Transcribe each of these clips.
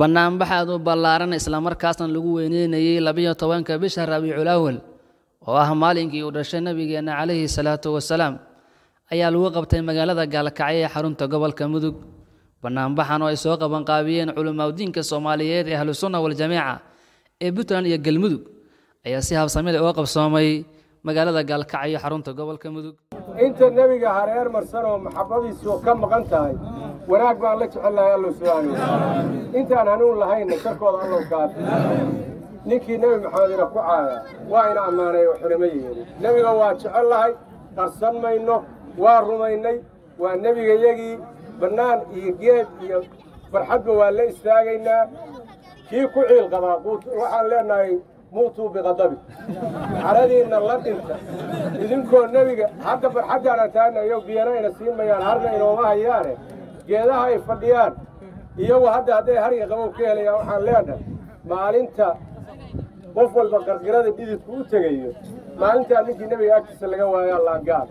bannaanbax aad u ballaaran islamarkaasna lagu weyneynayey labiyo tobanka bisha rabiicul awal oo ah maalinkii uu dhashay nebigeenna calayhi salaatu wasalaam ayaa lagu qabtay magaalada gaalkacyo ee xarunta gobolka mudug bannaanbaxan oo ay soo qabanqaabiyeen culimaadudiinka soomaaliyeed ee ahlusunna waljamiica ee puntland iyo galmudug ayaa si habsamida uga qabsoomay magaalada gaalkacyo xarunta gobolka mudug inta nebiga hareer marsan oo maxabbadiisu ka maqan tahay wanaag baan la jecelnahay allow subxaana watacaala intaan hanuun lahayna sharkooda allow kaafi ninkii nebi maxamed ina ku caaya waa ina ammaanay oo xurimo yeeli nebiga waa jecel lahay qarsan mayno waa rumaynay waa nebigayagii bannaan iyo geed iyo farxadba waa la istaagaynaa kii ku ciil qabaa waxaan leenahay muutuu biqadabi caradiinna la dhinta idinkoo nebiga hadda farxaddaana taagnayo biyana ina siin mayaan harna inooma hayaane geedaha ay fadhiyaan iyagu hadda hadday harga qabow ka helayaan waxaan leenahay maalinta qof walba qarqirada dhididku u tegayo maalintaa ninkii nebiga agtiisa laga waayaa laangaal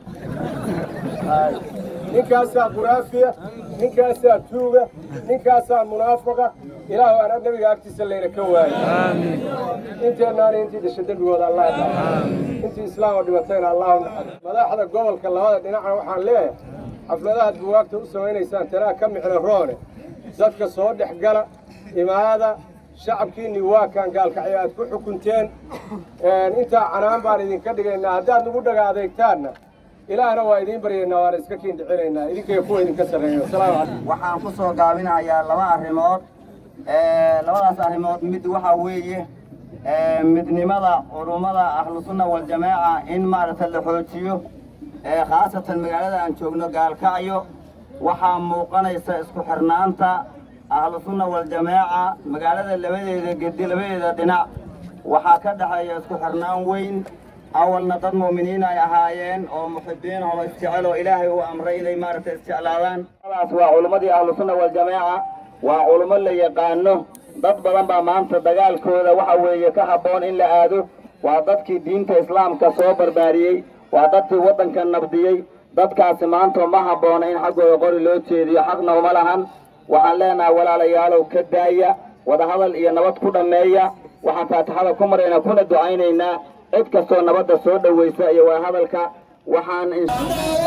ninkaasaa quraafiya ninkaasaa tuuga ninkaasaa munaafaqa ilaahu ana nebiga agtiisa layna ka waayo inteennaani intii dhashay dembigooda allah dhaaf intii islaama dhibatayna allahu naxariis madaxda gobolka labada dhinacna waxaan leeyahay xafladahaad buwaagta u samaynaysaan tanaa ka mixna roone dadka soo dhex gala imaada shacabkiinni waa kaan gaalkacyo aad ku xukunteen intaa canaan baan idinka dhigaynaa haddaad nagu dhaga adeegtaanna ilaahna waa idiin baryaynaa waana iska kiindhicinaynaa idinkay kuwa idinka sarreeyo asalaamu calaykum waxaan ku soo gaabinayaa laba arrimood labadaas arrimood mid waxaa weeye midnimada culummada ahlusunna waljamaaca in maaragta la xoojiyo khaasatan magaalada aan joogno gaalkacyo waxaa muuqanaysa isku xirnaanta ahlusunna waljamaaca magaalada labadeeda gedi labadeeda dhinac waxaa ka dhexeeya isku xirnaan weyn awalna dad mu'miniin ay ahaayeen oo muxibiin oo isjecel oo ilaahay uu amray inay maaragtay isjeclaadaan daas waa culimmadii ahlusunna waljamaaca waa culummo la yaqaano dad badan baa maanta dagaalkooda waxa weeye ka habboon in la aado waa dadkii diinta islaamka soo barbaariyey waa dadkii waddanka nabdiyey dadkaasi maanta ma habboona in xaggooda qori loo jeediyo xaqna uma lahan waxaan leenahay walaalayaalow ka daaya wadahadal iyo nabad ku dhammeeya waxaan faatixada ku maraynaa kuna ducaynaynaa cid kastoo nabadda soo dhowaysa iyo wadahadalka waxaan